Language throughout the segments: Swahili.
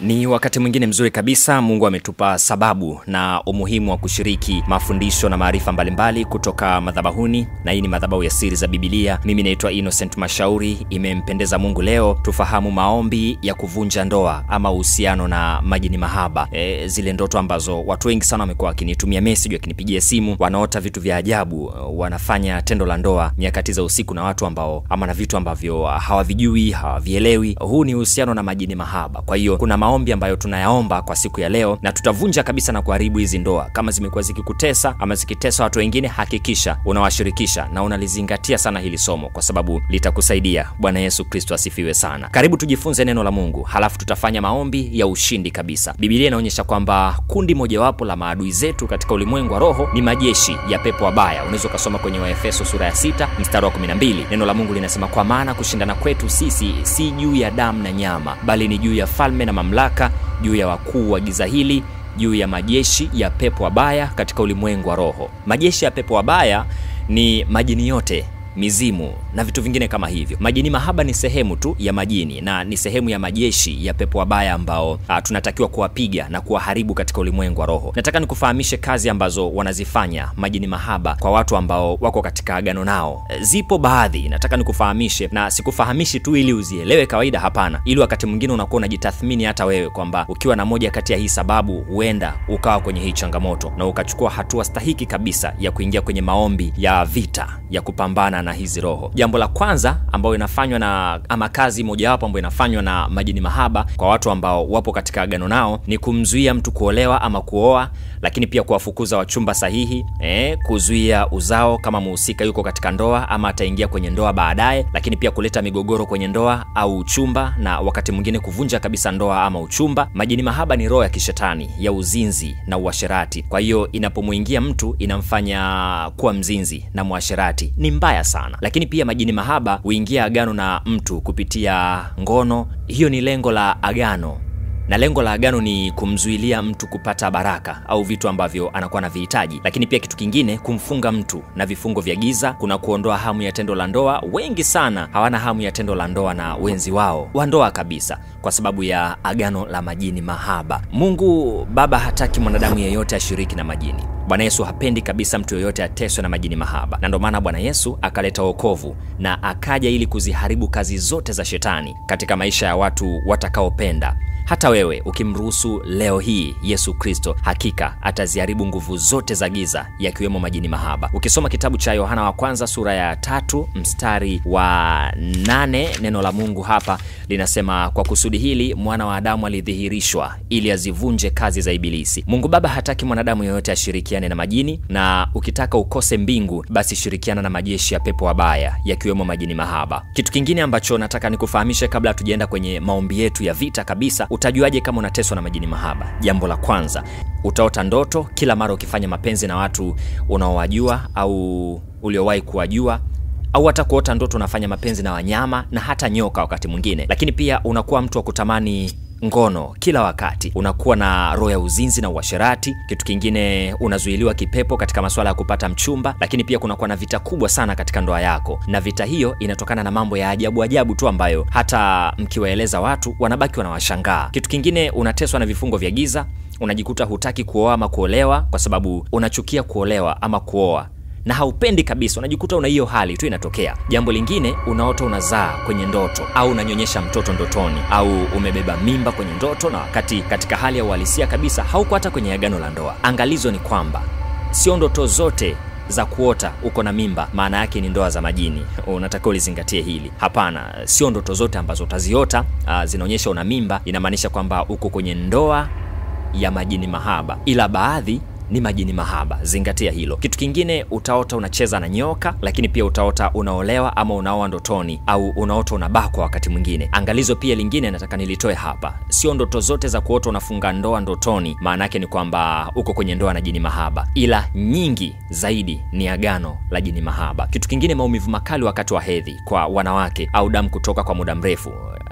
Ni wakati mwingine mzuri kabisa. Mungu ametupa sababu na umuhimu wa kushiriki mafundisho na maarifa mbalimbali kutoka madhabahuni, na hii ni madhabahu ya Siri za Bibilia. Mimi naitwa Innocent Mashauri. Imempendeza Mungu leo tufahamu maombi ya kuvunja ndoa ama uhusiano na majini mahaba, e, zile ndoto ambazo watu wengi sana wamekuwa wakinitumia message, wakinipigia simu, wanaota vitu vya ajabu, wanafanya tendo la ndoa nyakati za usiku na watu ambao ama na vitu ambavyo hawavijui, hawavielewi. Huu ni uhusiano na majini mahaba. Kwa hiyo kuna maombi ambayo tunayaomba kwa siku ya leo, na tutavunja kabisa na kuharibu hizi ndoa. Kama zimekuwa zikikutesa ama zikitesa watu wengine, hakikisha unawashirikisha na unalizingatia sana hili somo, kwa sababu litakusaidia. Bwana Yesu Kristo asifiwe sana. Karibu tujifunze neno la Mungu, halafu tutafanya maombi ya ushindi kabisa. Biblia inaonyesha kwamba kundi mojawapo la maadui zetu katika ulimwengu wa roho ni majeshi ya pepo wabaya. Unaweza ukasoma kwenye Waefeso sura ya 6 mstari wa 12. Neno la Mungu linasema, kwa maana kushindana kwetu sisi si juu ya damu na nyama, bali ni juu ya falme na mamlaka, juu ya wakuu wa giza hili juu ya majeshi ya pepo wabaya katika ulimwengu wa roho. Majeshi ya pepo wabaya ni majini yote mizimu na vitu vingine kama hivyo. Majini mahaba ni sehemu tu ya majini na ni sehemu ya majeshi ya pepo wabaya ambao a, tunatakiwa kuwapiga na kuwaharibu katika ulimwengu wa roho. Nataka nikufahamishe kazi ambazo wanazifanya majini mahaba kwa watu ambao wako katika agano nao. E, zipo baadhi, nataka nikufahamishe, na sikufahamishi tu ili uzielewe kawaida, hapana, ili wakati mwingine unakuwa unajitathmini hata wewe kwamba ukiwa na moja kati ya hii sababu, huenda ukawa kwenye hii changamoto na ukachukua hatua stahiki kabisa ya kuingia kwenye maombi ya vita ya kupambana na hizi roho. Jambo la kwanza ambayo inafanywa na ama kazi mojawapo ambayo inafanywa na majini mahaba kwa watu ambao wapo katika agano nao ni kumzuia mtu kuolewa ama kuoa, lakini pia kuwafukuza wachumba sahihi, eh, kuzuia uzao kama muhusika yuko katika ndoa ama ataingia kwenye ndoa baadaye, lakini pia kuleta migogoro kwenye ndoa au uchumba, na wakati mwingine kuvunja kabisa ndoa ama uchumba. Majini mahaba ni roho ya kishetani ya uzinzi na uasherati. Kwa hiyo inapomwingia mtu inamfanya kuwa mzinzi na mwasherati, ni mbaya sana lakini pia majini mahaba huingia agano na mtu kupitia ngono. Hiyo ni lengo la agano, na lengo la agano ni kumzuilia mtu kupata baraka au vitu ambavyo anakuwa na vihitaji. Lakini pia kitu kingine, kumfunga mtu na vifungo vya giza, kuna kuondoa hamu ya tendo la ndoa. Wengi sana hawana hamu ya tendo la ndoa na wenzi wao wa ndoa kabisa, kwa sababu ya agano la majini mahaba. Mungu Baba hataki mwanadamu yeyote ashiriki na majini. Bwana Yesu hapendi kabisa mtu yoyote ateswe na majini mahaba, na ndio maana Bwana Yesu akaleta wokovu na akaja ili kuziharibu kazi zote za shetani katika maisha ya watu watakaopenda. Hata wewe ukimruhusu leo hii Yesu Kristo, hakika ataziharibu nguvu zote za giza, yakiwemo majini mahaba. Ukisoma kitabu cha Yohana wa kwanza sura ya tatu mstari wa nane neno la Mungu hapa linasema, kwa kusudi hili mwana wa Adamu alidhihirishwa ili azivunje kazi za Ibilisi. Mungu Baba hataki mwanadamu yeyote ashirikiane na majini, na ukitaka ukose mbingu, basi shirikiana na majeshi ya pepo wabaya, yakiwemo majini mahaba. Kitu kingine ambacho nataka nikufahamishe kabla hatujaenda kwenye maombi yetu ya vita kabisa Utajuaje kama unateswa na majini mahaba? Jambo la kwanza, utaota ndoto kila mara ukifanya mapenzi na watu unaowajua au uliowahi kuwajua au hata kuota ndoto unafanya mapenzi na wanyama na hata nyoka wakati mwingine. Lakini pia unakuwa mtu wa kutamani ngono kila wakati, unakuwa na roho ya uzinzi na uasherati. Kitu kingine, unazuiliwa kipepo katika masuala ya kupata mchumba, lakini pia kunakuwa na vita kubwa sana katika ndoa yako, na vita hiyo inatokana na mambo ya ajabu ajabu tu ambayo hata mkiwaeleza watu wanabaki wanawashangaa. Kitu kingine, unateswa na vifungo vya giza, unajikuta hutaki kuoa ama kuolewa kwa sababu unachukia kuolewa ama kuoa na haupendi kabisa, unajikuta una hiyo hali tu inatokea. Jambo lingine, unaota unazaa kwenye ndoto au unanyonyesha mtoto ndotoni au umebeba mimba kwenye ndoto, na wakati katika hali ya uhalisia kabisa hauko hata kwenye agano la ndoa. Angalizo ni kwamba sio ndoto zote za kuota uko na mimba maana yake ni ndoa za majini. Unatakiwa ulizingatie hili. Hapana, sio ndoto zote ambazo utaziota uh, zinaonyesha una mimba inamaanisha kwamba uko kwenye ndoa ya majini mahaba, ila baadhi ni majini mahaba. Zingatia hilo. Kitu kingine, utaota unacheza na nyoka, lakini pia utaota unaolewa ama unaoa ndotoni, au unaota unabakwa wakati mwingine. Angalizo pia lingine nataka nilitoe hapa, sio ndoto zote za kuota unafunga ndoa ndotoni maana yake ni kwamba uko kwenye ndoa na jini mahaba, ila nyingi zaidi ni agano la jini mahaba. Kitu kingine, maumivu makali wakati wa hedhi kwa wanawake au damu kutoka kwa muda mrefu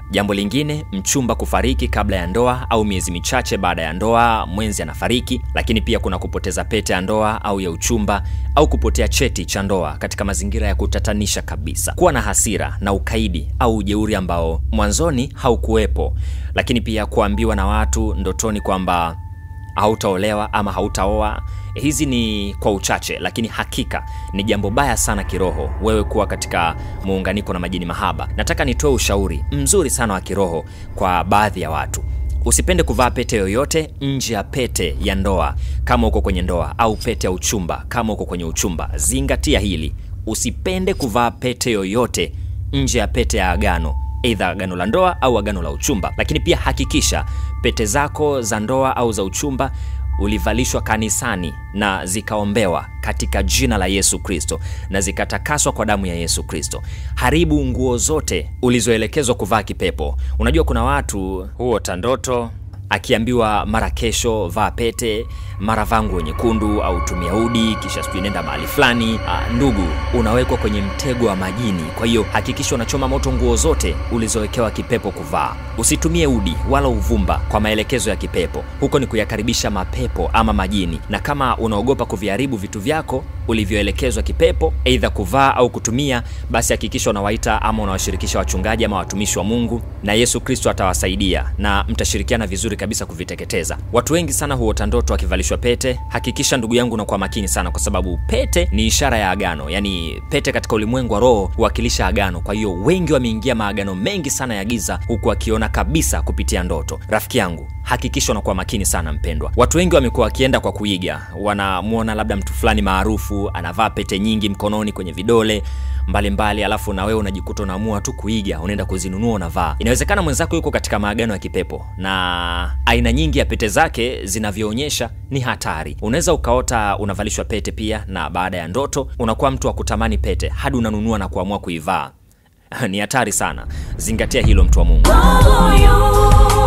Jambo lingine, mchumba kufariki kabla ya ndoa au miezi michache baada ya ndoa, mwenzi anafariki. Lakini pia kuna kupoteza pete ya ndoa au ya uchumba au kupotea cheti cha ndoa katika mazingira ya kutatanisha kabisa. Kuwa na hasira na ukaidi au ujeuri ambao mwanzoni haukuwepo, lakini pia kuambiwa na watu ndotoni kwamba hautaolewa ama hautaoa. Hizi ni kwa uchache, lakini hakika ni jambo baya sana kiroho, wewe kuwa katika muunganiko na majini mahaba. Nataka nitoe ushauri mzuri sana wa kiroho kwa baadhi ya watu. Usipende kuvaa pete yoyote nje ya pete ya ndoa kama uko kwenye ndoa, au pete ya uchumba kama uko kwenye uchumba. Zingatia hili, usipende kuvaa pete yoyote nje ya pete ya agano Aidha agano la ndoa au agano la uchumba. Lakini pia hakikisha pete zako za ndoa au za uchumba ulivalishwa kanisani na zikaombewa katika jina la Yesu Kristo na zikatakaswa kwa damu ya Yesu Kristo. Haribu nguo zote ulizoelekezwa kuvaa kipepo. Unajua kuna watu huota ndoto akiambiwa mara kesho vaa pete, mara vaa nguo nyekundu au tumia udi, kisha sijui nenda mahali fulani. Ah, ndugu, unawekwa kwenye mtego wa majini. Kwa hiyo hakikisha unachoma moto nguo zote ulizowekewa kipepo kuvaa. Usitumie udi wala uvumba kwa maelekezo ya kipepo, huko ni kuyakaribisha mapepo ama majini. Na kama unaogopa kuviharibu vitu vyako ulivyoelekezwa kipepo, aidha kuvaa au kutumia, basi hakikisha unawaita ama unawashirikisha wachungaji ama watumishi wa Mungu, na Yesu Kristo atawasaidia na mtashirikiana vizuri kabisa kuviteketeza. Watu wengi sana huota ndoto akivalishwa pete. Hakikisha ndugu yangu unakuwa makini sana, kwa sababu pete ni ishara ya agano, yaani pete katika ulimwengu wa roho huwakilisha agano. Kwa hiyo wengi wameingia maagano mengi sana ya giza, huku wakiona kabisa kupitia ndoto. Rafiki yangu hakikisha unakuwa makini sana mpendwa. Watu wengi wamekuwa wakienda kwa kuiga, wanamwona labda mtu fulani maarufu anavaa pete nyingi mkononi, kwenye vidole mbalimbali mbali, alafu na wewe unajikuta unaamua tu kuiga, unaenda kuzinunua unavaa. Inawezekana mwenzako yuko katika maagano ya kipepo na aina nyingi ya pete zake zinavyoonyesha ni hatari. Unaweza ukaota unavalishwa pete pia, na baada ya ndoto unakuwa mtu wa kutamani pete hadi unanunua na kuamua kuivaa. Ni hatari sana, zingatia hilo, mtu wa Mungu. moyo